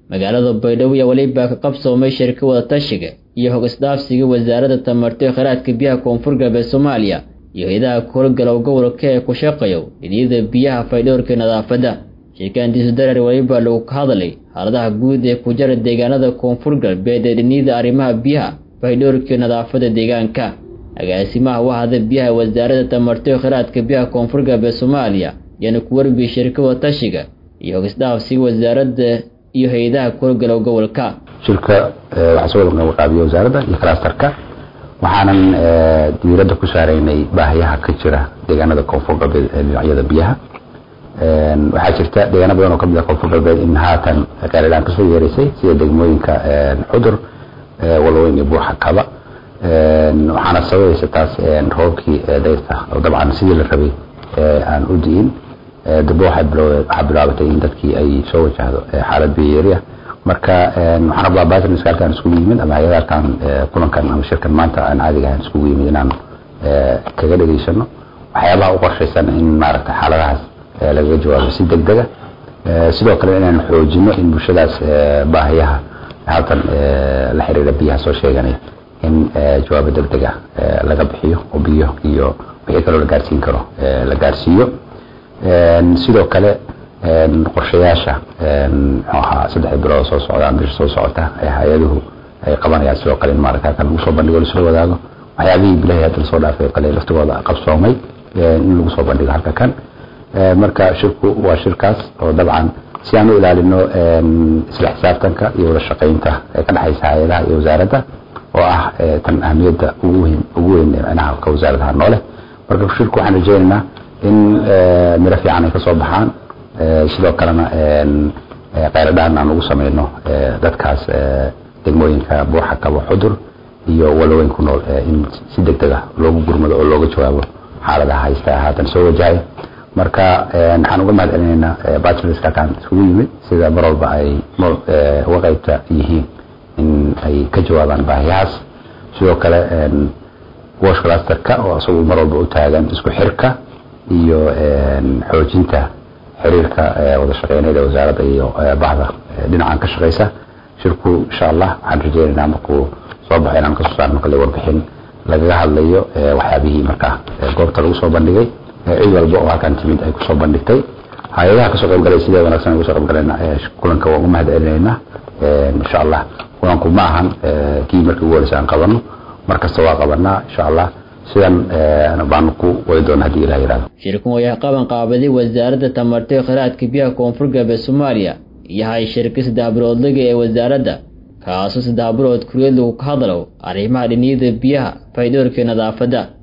magaalada baydhabo iyo weliba ka qabsoomay shirka wadatashiga iyo hog isdhaafsiga wasaaradda tamarto ee kheyraadka biyaha koonfur galbeed soomaaliya iyo hay-adaha kuhowlgalow gobolka ee ku shaqeeyo dhiniyada biyaha faydhowrka nadaafadda shirkaantiisu dareer weliba lagu ka hadlay xaaladaha guud ee ku jara deegaanada koonfur galbeed ee dhiniyada arrimaha biyaha faydhowrka nadaafadda deegaanka agaasimaha wahda biyaha wasaaradda tamarto ee kheyraadka biyaha koonfur galbeed soomaaliya yaana ku warbiyey shirka wadatashiga iyo hog isdhaafsiga wasaaradda iyo hay-adaha kuhowlgalow gobolka shirka waxaa soo wada qaabiya wasaaradda iyo clusterka waxaanan diiradda ku saaraynay baahiyaha ka jira deegaanada koonfur galbeed ee dhinacyada biyaha waxaa jirta deegaano badan oo kamid ah koonfur galbeed in haatan qeeladhaan kasoo yeeraysay sida degmooyinka xudur walaweyn iyo buuxa kaba waxaana sababaysa taas roobkii dayrta oo dabcan sidii la rabay aan u di'in dambe waxaa bilaabatay in dadkii ay soo wajahdo xaalad biyoyeeriya marka waxaan rabaa batrniska halkaan iskugu yimid ama hay-ada halkaan kulankan ama shirkan maanta aan caadiga ahaan iskugu yimid inaan kaga dhegaysano waxyaabaha u qorshaysan in maaragta xaaladahaas lagaga jawaabo si deg dega sidoo kale inaan xoojino in bulshadaas baahiyaha halkan la xiriira biyaha soo sheeganay in jawaabo deg dega laga bixiyo oo biyo iyo wixii kaloo la gaarsiin karo la gaarsiiyo sidoo kale qorshayaasha muxuu ahaa saddexda bilood soo socda bisha soo socota ee hay-aduhu ay qabanayaan sidoo kale in maarata halkan lagu soo bandhigo lasoo wadaago waxyaabihii bilahi hadda lasoo dhaafay kale laftigooda qabsoomay in lagu soo bandhigo halka kan marka shirku waa shirkaas oo dabcan si aan u ilaalino isla xisaabtanka iyo wada shaqaynta ee ka dhexaysa hay-adaha iyo wasaaradda oo ah tan ahmiyadda ugu weyn ugu weyn micnaha ka wasaaradaha noole marka shirku waxaan rajeynaynaa in miro fiican ay ka soo baxaan sidoo kalena qayladhaan aan ugu sameyno dadkaas degmooyinka buuxa kabo xudur iyo walaweyn ku nool in si deg deg ah loogu gurmado oo looga jawaabo xaaladaha haysta haatan soo wajahaya marka waxaan uga mahad celinaynaa bachelorska halkaan isugu yimid sida mar walba ay uga qaybta yihiin in ay ka jawaabaan baahiyahaas sidoo kale wash clusterka oo isagu mar walba u taagan isku xirka iyo xoojinta xiriirka wada shaqeyneeda wasaaradda iyo bahda dhinacan ka shaqeysa shirku insha allah waxaan rajeynaynaa markuu soo baxo inaan kasoo saarno kale warbixin lagaga hadlayo waxyaabihii markaa goobta lagu soo bandhigay cid walba oo halkaan timid ay kusoo bandhigtay hay-adaha kasoo qaybgalay sidee wanaagsan ay kusoo qaybgaleen kulanka waan u mahad celinaynaa insha allah kulanku ma ahan kii markii ugu horeysa aan qabano mar kasta waa qabanaa insha allah sidan baanu ku wadi doona haddii ilah yihahdo shirkan wayaa qaban qaabaday wasaaradda tamarto ee kheyraadka biyaha koonfur galbeed soomaaliya yahay shirka saddex biloodlaga ee wasaaradda kaasoo saddex bilood kuriyad lagu ka hadlo arrimaha dhiniyada biyaha faydhoorka nadaafadda